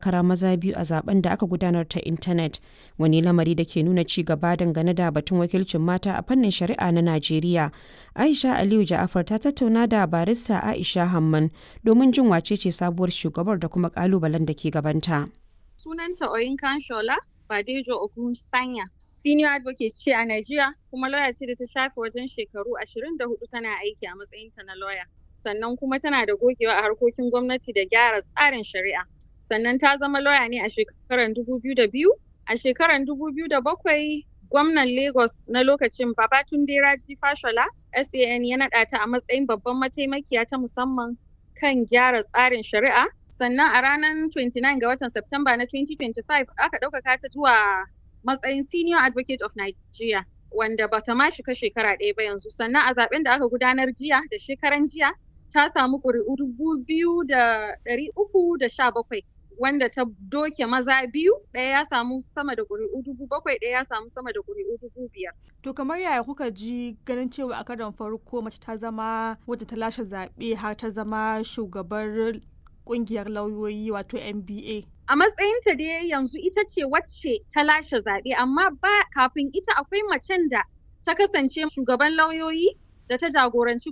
takara maza biyu a zaben da aka gudanar ta intanet wani lamari da ke nuna ci gaba dangane da batun wakilcin mata a fannin shari'a na Najeriya. Aisha Aliyu Ja'afar ta tattauna da barista Aisha Hamman domin jin wace ce sabuwar shugabar da kuma kalubalen da ke gabanta. Sunanta Oyinkan Shola Badejo Ogun Sanya. Senior advocate ce a Najeriya kuma lawyer ce da ta shafe wajen shekaru 24 tana aiki a matsayinta na lawyer. Sannan kuma tana da gogewa a harkokin gwamnati da gyara tsarin shari'a. Sannan ta zama lawyer ne a shekarar 2002. A shekarar 2007 gwamnan Lagos na lokacin Babatunde Raji Fashola SAN ya naɗa ta a matsayin babban mataimakiya ta musamman kan gyara tsarin shari'a. Sannan a ranar 29 ga watan Septemba na 2025 aka ɗaukaka ta zuwa matsayin Senior Advocate of Nigeria wanda bata ma shiga shekara ɗaya ba yanzu. Sannan a zaben da aka gudanar jiya da shekaran jiya ta samu ƙuri'u dubu biyu da ɗari uku da sha bakwai wanda ta doke maza biyu ɗaya ya samu sama da ƙuri'u dubu bakwai ɗaya ya samu sama da ƙuri'u dubu biyar. To kamar yaya kuka ji ganin cewa a karon farko mace ta zama wadda ta lashe zaɓe har ta zama shugabar ƙungiyar lauyoyi wato NBA? A matsayinta dai yanzu ita ce wacce ta lashe zaɓe amma ba kafin ita akwai macen da ta kasance shugaban lauyoyi da ta jagoranci